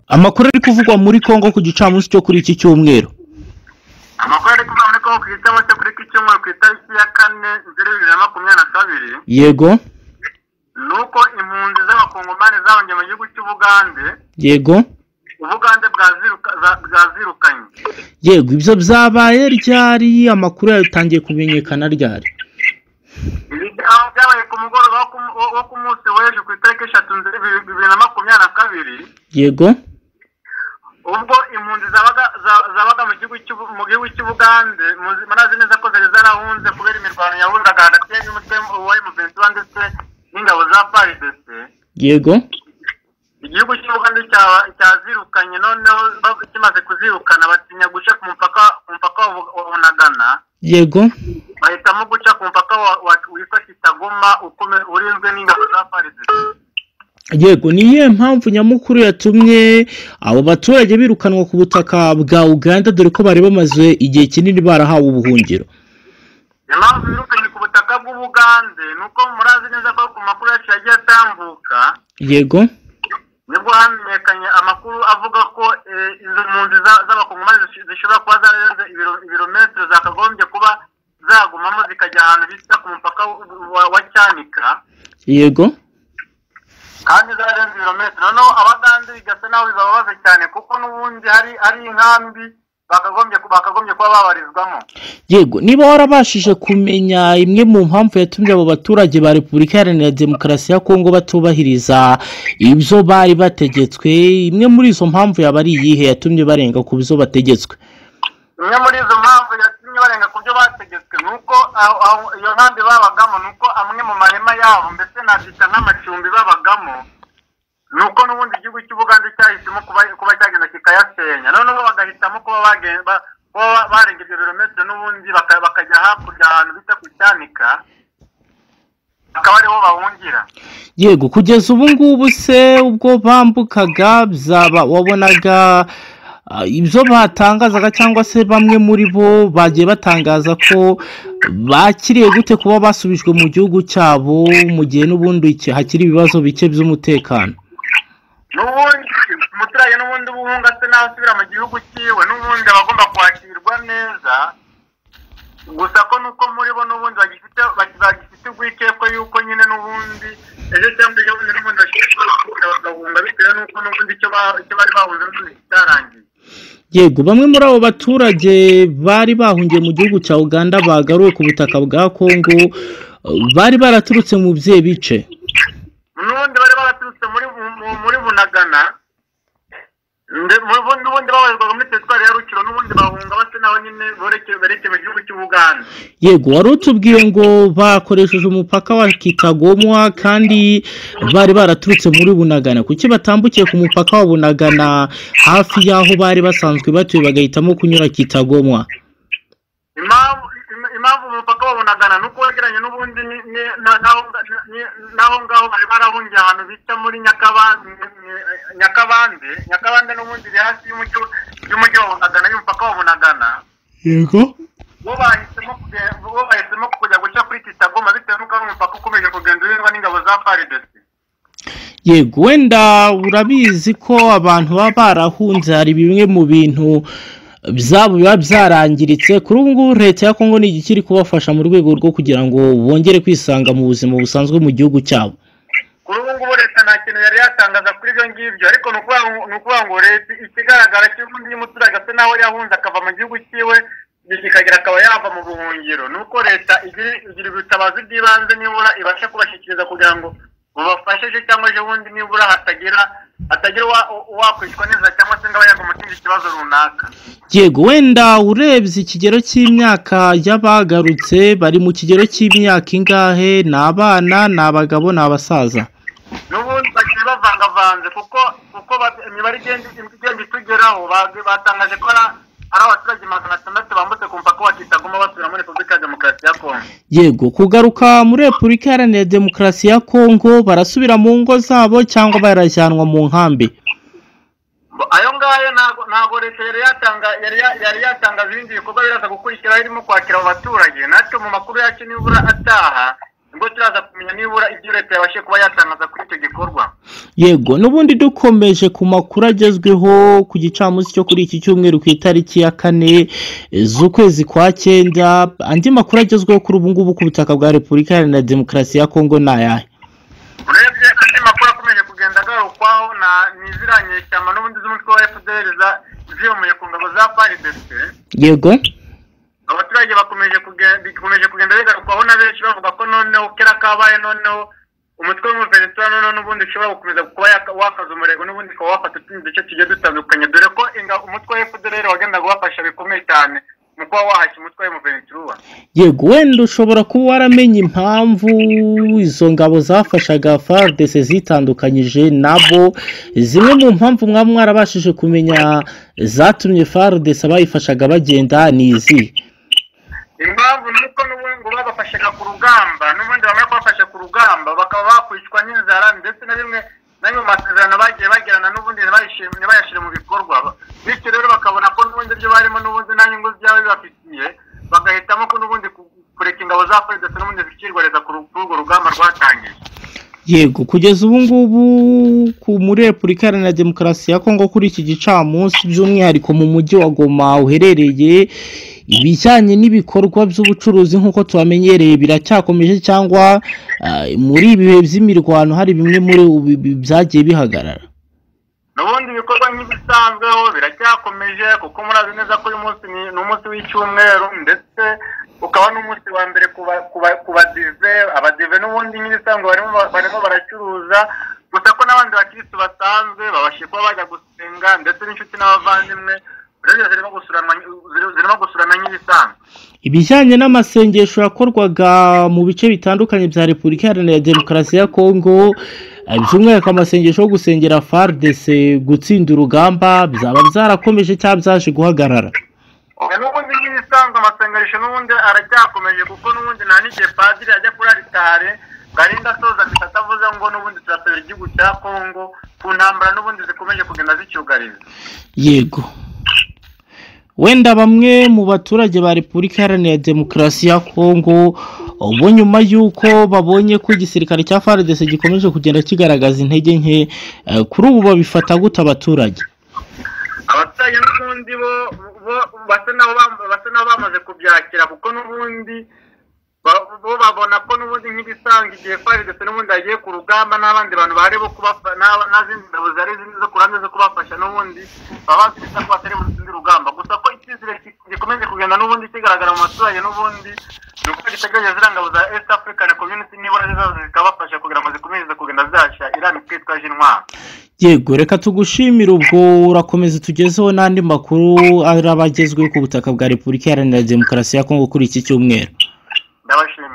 amakuru ari kuvugwa muri congo ku gicamunsi cyo kuri iki cyumweru amakuru ari kuva muri kongo ku gicamunsi cyo kuri iki cyumweru ku itariki ya kane zeru bibiri na makumyabiri na kabiri yego ni uko impunzi z'abakongomani zahungiye mu gihugu cy'ubugande yego ubugande bwaziruka- za- bwazirukanye yego ibyo byabaye ryari amakuru yatangiye kumenyekana ryari ibi byaha byabaye ku mugoroba wo ku- wo- wo ku munsi w'ejo ku itariki eshatu nzeri bibiri bibiri na makumyabiri na kabiri yego ubwo impunzi zabaga za- zabaga mu gihugu cy'u- mu gihugu cy'ubugande muzi- murazi neza ko zari zarahunze kubera imirwano yahundaga hagati y'umutwe wa emuventura ndetse n'ingabo za paridese yego igihugu cy'ubugande cya- cyazirukanye noneho ba- kimaze kuzirukana batinya guca ku mupaka ku mupaka wa Bu- wa bunagana yego bahitamo guca ku mupaka wa- wa- witwa kitaguma ukome- urinzwe n'ingabo za paridese yego ni iyihe mpamvu nyamukuru yatumye abo baturage birukanwa ku butaka bwa uganda dore ko bari bamaze igihe kinini barahawe ubuhungiro impamvu birukanye ku butaka bw'ubugande ni uko murazi neza ko ku makuru yacu yagiye atambuka yego nibwo hamenyekanye amakuru avuga ko eh, izo mpunzi za- z'abakongomani zish- zishobora kuba zararenze ibiro- ibirometero zakagombye kuba zagumamo zikajya ahantu bita ku mupaka w- wa- wa cyanika yego kandi zararenze ibirometero noneho abagande bigasa naho bibabaza cyane kuko n'ubundi hari hari inkambi bakagombye ku- bakagombye kuba babarizwamo yego niba warabashije kumenya imwe mu mpamvu yatumye abo baturage ba repubulika iharanira demokarasi ya kongo batubahiriza ibyo bari bategetswe imwe muri izo mpamvu yaba ari iyihe yatumye barenga ku byo bategetswe imwe muri izo mpamvu yatumye barenga ku byo bategetswe ni uko aho- aho iyo nkambi babagamo ni uko amwe mu mahema yabo mbese nabyita nk'amacumbi babagamo ni uko n'ubundi igihugu cy'ubugande cyahisemo kuba kuba cyagenda kikayasenya noneho bagahitamo kuba bagen- ba- kuba barenga ibyo birometero n'ubundi baka- bakajya hakurya ahantu bita ku cyanika akaba ariho bahungira yego kugeza ubu ngubu se ubwo bambukaga byaba wabonaga ah, ibyo batangazaga cyangwa se bamwe muri bo bagiye batangaza ko bakiriye gute kuba basubijwe mu gihugu cyabo mu gihe n'ubundi hakiri ibibazo bike by'umutekano n'ubundi umuturage n'ubundi uba uhunga se nawe asubira mu gihugu cyiwe n'ubundi aba agomba kwakirwa neza gusa ko nuko muri bo n'ubundi bagifite bagifite urwikekwe yuko nyine n'ubundi ejo cyangwa ejo bundi n'ubundi bashobora kuba bagahunga bitewe n'uko n'ubundi icyo ba- icyo bari bahunze n'ubundi kitarangiye yego bamwe muri abo baturage bari bahungiye mu gihugu cya uganda bagaruwe ku butaka bwa kongo eh, bari baraturutse mu bye bice n'ubundi bari baraturutse muri bu- mu- muri bunagana nde- mu- bu- n'ubundi babarizwaga muri teritwari ya rukiro n'ubundi bahunga basa naho nyine berekeye berekeye mu gihugu cy'ubuganda yego wari utubwiye ngo bakoresheje umupaka wa kitagomwa kandi bari baraturutse muri bunagana kuki batambukiye ku mupaka wa bunagana hafi y'aho bari basanzwe batuye bagahitamo kunyura kitagomwa impamvu im- impamvu umupaka wabonagana ni uko wegeranye n'ubundi ni- ni- na- naho nga- ni- naho ngaho bari barahungiye ahantu bita muri Nyakaba- Ny- Ny- nyakabande nyakabande n'ubundi iri hafi y'umujyi- y'umujyi wa bunagana y'umupaka wa bunagana yego bo bahisemo kuge- bo bahisemo kujya guca kuri kitagoma bitewe n'uko ari umupaka ukomeje kugenzurwa n'ingabo za faridesi yego wenda urabizi ko abantu baba barahunze hari bimwe mu bintu byabo biba byarangiritse kuri ubu ngubu leta ya kongo ni igiki iri kubafasha mu rwego rwo kugira ngo bongere kwisanga mu buzima busanzwe mu gihugu cyabo kuri ubu ngubu leta nta kintu yari yatangaza kuri ibyo ngibyo ariko ni ukuvuga ngo- ni ukuvuga ngo leta ikigaragara cy'ubundi y'umuturage asa naho yahunze akava mu gihugu cyiwe kikagira akaba yava mu buhungiro ni uko leta igira igira ubutabazi bw'ibanze nibura ibasha kubashyikiriza kugira ngo bubafashe ejo cyangwa ejo bundi nibura hatagira hatagira uwa- uwakwicwa neza cyangwa se ngo abe yagwa mu kindi kibazo runaka yego wenda urebye ikigero cy'imyaka y'abagarutse bari mu kigero cy'imyaka ingahe ni abana ni abagabo ni abasaza n'ubundi bagiye bavangavanze kuko kuko ba- imibare igenda igenda itugeraho ba- batangaje ko ari ari abaturage magana atandatu bambutse ku mupaka wa kitaguma basubira muri repubulika ya demokarasi ya kongo yego kugaruka muri repubulika iharanira demokarasi ya kongo barasubira mu ngo zabo cyangwa barajyanwa mu nkambi Bo- ayo ngayo ntago ntago leta yari yatanga yari ya- yari yatangaza ibindi bikorwa biraza gukurikiraho irimo kwakira abo baturage natwe mu makuru yacu nibura ataha nibwo turaza kumenya kumenya nibura ibyo leta yabashe kuba yatangaza kuri icyo gikorwa yego n'ubundi dukomeje ku makuru agezweho ku gicamunsi cyo kuri iki cyumweru ku itariki ya kane eh, z'ukwezi kwa cyenda andi makuru agezweho kuri ubu ngubu ku butaka bwa repubulika iharanira demokarasi ya kongo ni ayahe urebye andi makuru akomeje kugenda agarukwaho na ni ziriya nyeshyamba n'ubundi z'umutwe wa fpr za- ziyomeye ku ngabo za prdc yego abaturage bakomeje kugenda bikomeje kugenda bigarukwaho na benshi bavuga ko noneho kera kabaye noneho umutwe w'umuvenezuela noneho n'ubundi ushobora gukomeza kuba yaka- wakaza umurego n'ubundi ukaba wafata utundi duce tugiye dutandukanye dore ko inga- umutwe wa fpr wagendaga ubafasha bikomeye cyane mu kuba wahashya umutwe w'umuvenezuela yego wenda ushobora kuba waramenye impamvu izo ngabo zafashaga fardc zitandukanyije nabo zimwe mu mpamvu mwaba mwarabashije kumenya zatumye fardc abayifashaga bagenda ni izi impamvu ni uko n'ubundi ngo babafashaga ku rugamba n'ubundi bamara kubafasha ku rugamba bakaba bakwicwa n'inzara ndetse na bimwe na bimwe mu masezerano bagiye bagirana n'ubundi ntibayishime- ntibayashyire mu bikorwa bityo rero bakabona ko n'ubundi ibyo barimo n'ubundi nta nyungu byaba bibafitiye bagahitamo ko n'ubundi ku- kureka ingabo za polisi n'ubundi zikirwareza ku ru- kuri urwo rugamba rwatangiye yego kugeza ubu ngubu ku muri repubulika iharanira demokarasi ya kongo kuri iki gicamunsi by'umwihariko mu mujyi wa goma uherereye ibijyanye n'ibikorwa by'ubucuruzi nk'uko tubamenyereye biracyakomeje cyangwa ah, muri ibi bihe by'imirwano hari bimwe muri ubu bi- byagiye bihagarara n'ubundi ibikorwa nk'ibisanzweho biracyakomeje kuko murazi neza ko uyu munsi ni ni umunsi w'icyumweru ndetse ukaba n'umunsi wa mbere ku ba- ku ba- ku badive abadive n'ubundi nk'ibisanzwe barimo ba- barimo baracuruza gusa ko n'abandi bakirisitu basanzwe babashe kuba bajya gusenga ndetse n'inshuti n'abavandimwe urebye zirimo gusuranwa ziri- zirimo gusurana nk'ibisanzwe ibijyanye n'amasengesho yakorwaga mu bice bitandukanye bya repubulika iharanira demokarasi ya kongo eh, by'umwihariko amasengesho yo gusengera fardc gutsinda urugamba byaba byarakomeje cyangwa byaje guhagarara Oya, n'ubundi nk'ibisanzwe amasengesho n'ubundi aracyakomeje kuko n'ubundi nta n'igihe padiri ajya kuri aritari ngo arinde asoza misa atavuze ngo n'ubundi turasabira igihugu cya kongo ku ntambara n'ubundi zikomeje kugenda zicyugariza yego wenda bamwe mu baturage ba repubulika iharanira demokarasi ya kongo ubu nyuma y'uko babonye ko igisirikare cya fardc gikomeje kugenda kigaragaza intege nke eh, kuri ubu babifata gute abaturage abaturage n'ubundi bo bo basa n'aho bam- basa n'aho bamaze kubyakira kuko n'ubundi ba- bo babona ko n'ubundi nk'ibisanzwe igihe fari ndetse n'ubundi yagiye ku rugamba n'abandi bantu bahari bo kubafa n'aba- n'izindi ngabo zari zo ku ruhande zo kubafasha n'ubundi baba bazi neza ko batari butsinde urugamba gusa ko icyizere ki- gikomeje kugenda n'ubundi kigaragara mu baturage n'ubundi ni uko gitegereje ziriya ngabo za east african community nibura zizaza zikabafasha kugira ngo zikomeze kugenda zihashya iriya mitwe yitwaje intwaro yego reka tugushimire ubwo urakomeza tugezeho n'andi makuru araba agezweho ku butaka bwa repubulika iharanira demokarasi ya kongo kuri iki cyumweru ndabashimiye